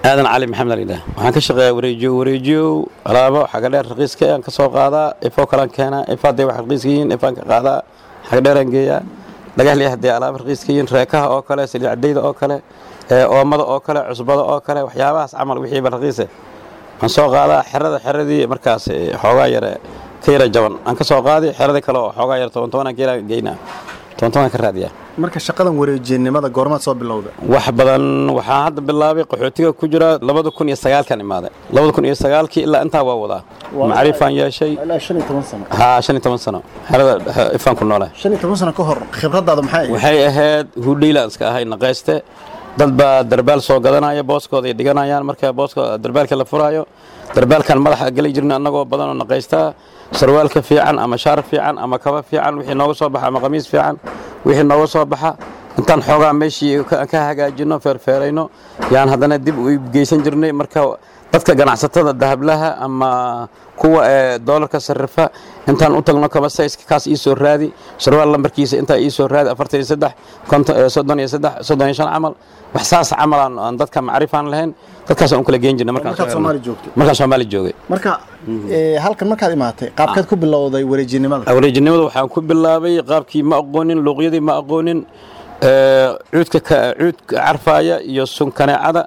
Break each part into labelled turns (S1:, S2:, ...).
S1: aadan cali maxamed alidhaah waxaan ka shaqeeyaa wareejiyo wareejiyo alaabo xaga dheer raqiiska aan ka soo qaadaa ifoo kalaan keenaa ifa hadday wax raqiiska yihiin ifaan ka qaadaa xaga dheeraan geeyaa dhagaxlii hadday alaabo raqiiska yihiin reekaha oo kale saliid cadayda oo kale oomada oo kale cusbada oo kale waxyaabahaas camal wixiiba raqiise aan soo qaadaa xerada xeradii markaas xoogaa yare ka yara jaban aan ka soo qaadi xeradii kale oo xoogaa yare toban tobanaan ka yara geynaa toban tobanaan ka raadiyaa
S2: marka shaqadan wareejinimada goormaad soo bilowda
S1: wax badan waxaan hadda bilaabay qaxootiga ku jira labada kun iyo sagaalkan imaaday labada kun iyo sagaalkii ilaa intaa waa wadaa macrifaan yeeshay
S2: ilaa shan iyo toban sano
S1: haa shan iyo toban sano xerada ifaan ku noolahay
S2: shan iyo toban sano ka hor khibradaada maxay ahayd
S1: waxay ahayd hudhaylaan iska ahay naqayste dad baa darbaal soo gadanaya booskooda ay dhiganayaan marka booska darbaalka la furaayo darbaalkan madaxa geli jirna annagoo badan oo naqaystaa sarwaalka fiican ama shaar fiican ama kaba fiican wixii nooga soo baxa ama qamiis fiican wixii nooga soo baxa intaan xoogaa meeshii ka hagaajino feerfeerayno yaan haddana dib u geysan jirnay marka dadka ganacsatada dahablaha ama kuwa ee doolarka sarrifa intaan u tagno kaba sayska kaas ii soo raadi sarwaal lambarkiisa intaa ii soo raadi afartan iyo saddex soddon iyo saddex soddon iyo shan camal wax saas camal aan dadka macrifaan lahayn dadkaas aan u kala geen jirnay markaan soomaali joogay
S2: marka halkan markaad imaatay qaabkeed ku bilowday wareejinimada
S1: wareejinimada waxaan ku bilaabay qaabkii ma aqoonin luuqyadii ma aqoonin cuudka cuudka carfaaya iyo sun kaneecada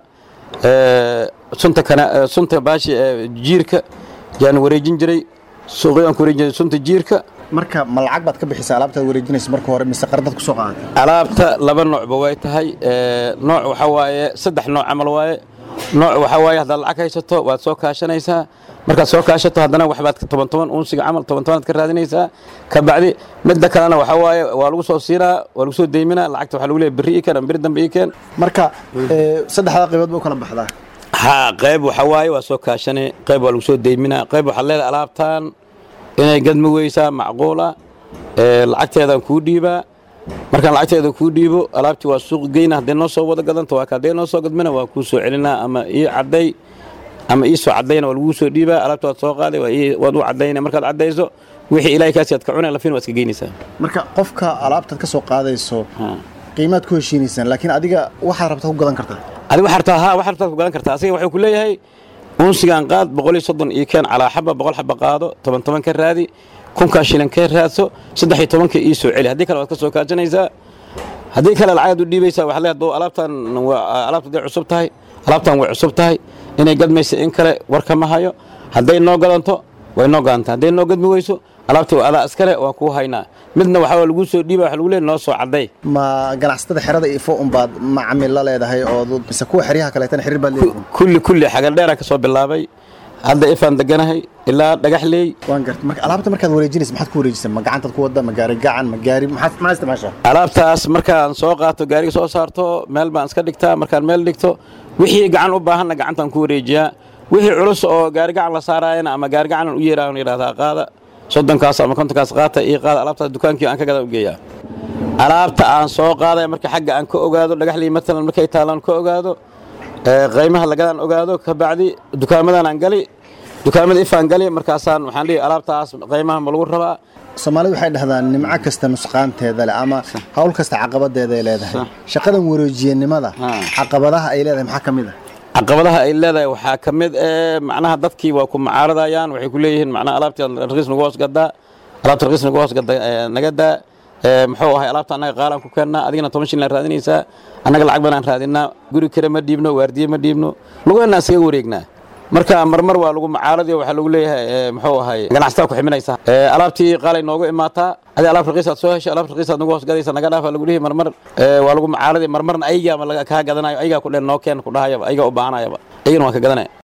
S1: sunta sunta baashi jiirka yaan wareejin jiray suuqyadaan ku wareejin jiray sunta jiirka
S2: marka ma lacag baad ka bixisa alaabtaad wareejinaysa marka hore mise qardad ku soo qaadatay
S1: alaabta laba noocba way tahay nooc waxaa waaye saddex nooc camal waaye nooc waxaa waaye haddaad lacag haysato waad soo kaashanaysaa markaad soo kaashato haddana waxbaad toban toban unsiga camal toban tobanaad ka raadinaysaa ka bacdi midda kalena waxaa waaye waa lagu soo siinaa waa lagu soo deyminaa lacagta waxaa lagu leeyahay berri ii keen ama berri dambe ii keen
S2: marka saddexdaa qaybood ba u kala baxdaa
S1: haa qayb waxaa waaye waa soo kaashane qayb waa lagu soo deyminaa qayb waxaad leedahay alaabtaan inay gadmi weysaa macquula lacagteedaan kuu dhiibaa markaan lacagteeda kuu dhiibo alaabtii waa suuq geyna hadday noo soo wada gadanto waa kaday noo soo gadmina waa kuu soo celinaa ama ii cadday ama ii soo caddayna waa laguu soo dhiibaa alaabta waad soo qaaday waad u caddayna markaad caddayso wixii ilaahay kaasi aad ka cunay lafin waa iska geynaysaa
S2: marka qofka alaabtaad ka soo qaadayso qiimaad ku heshiinaysaan laakiin adiga waxaad rabtaa ku gadan kartaa
S1: adiga waxaad rabtaa haa waxaad rabtaa ku gadan kartaa asiga wuxuu ku leeyahay unsigaan qaad boqol iyo soddon iyo keen calaa xaba boqol xaba qaado toban toban ka raadi kunkaa shilan ka raadso saddex iyo tobanka ii soo celi haddii kale waad ka soo kaajanaysaa haddii kale lacagaad u dhiibaysaa waxaad leedahay alaabtan alaabta hadday cusub tahay alaabtan way cusub tahay inay gadmaysa in kale warka ma hayo hadday noo gadanto way noo gadanta hadday noo gadmi weyso alaabtii waa adaa iskale waa kuu haynaa midna waxaa laguu soo dhiiba waxa lagu leeyahay noo soo cadday
S2: ma ganacsatada xerada ifo unbaad macamil la leedahay oo mise kuwa xeryaha kaleetana xiriir baad leedahay
S1: kulli kulli xagal dheeraan ka soo bilaabay hadda ifaan deganahay ilaa dhagaxleey
S2: waan gartay marka alaabta markaad wareejinaysa maxaad ku wareejisay ma gacantaad ku wadda ma gaari gacan ma gaari maxaad maxaad isticmaashaa
S1: alaabtaas markaan soo qaato gaariga soo saarto meel baan iska dhigtaa markaan meel dhigto wixii gacan u baahanna gacantaan ku wareejiyaa wixii culus oo gaari gacan la saaraayana ama gaari gacanan u yeeraan yidhahdaa qaada soddonkaas ama kontonkaas qaata ii qaada alaabtaas dukaankii aan ka gadan u geeyaa alaabta aan soo qaadaya marka xagga aan ka ogaado dhagaxlii matalan markay taalaan ka ogaado qiimaha lagadaan ogaado ka bacdi dukaamadan aan gali dukaamada ifaan gali markaasaan waxaan dhihi alaabtaas qiimaha ma lagu rabaa
S2: soomaalidu waxay dhahdaan nimco kasta nusqaanteeda leh ama hawl kasta caqabadeeda ay leedahay shaqadan wareejiyanimada caqabadaha ay leedahay maxaa ka mid ah
S1: caqabadaha ay leedahay waxaa ka mid ee macnaha dadkii waa ku macaaradayaan waxay ku leeyihiin macnaha alaabtii raqiis nagu hoos gadaa alaabta raqiis nagu hoos naga daa muxuu ahay alaabta annaga qaalaan ku keennaa adigana toban shilin raadinaysaa annaga lacag banaan raadinaa guri kale ma dhiibno waardiye ma dhiibno lugeenna iskaga wareegnaa marka marmar waa lagu macaaradiyo waxaa lagu leeyahay muxuu ahay ganacsataa ku ximinaysa alaabtii qaalay noogu imaataa adi alaab raqiisaad soo heshay alaab raqiisaad nagu hoos gadaysa naga dhaafa lagu leeyahay marmar waa lagu macaaradiya marmarna ayagaa kaa gadanayo ayagaa ku dhen noo keen ku dhahayaba ayagaa u baahanayaba ayagana waan ka gadanaya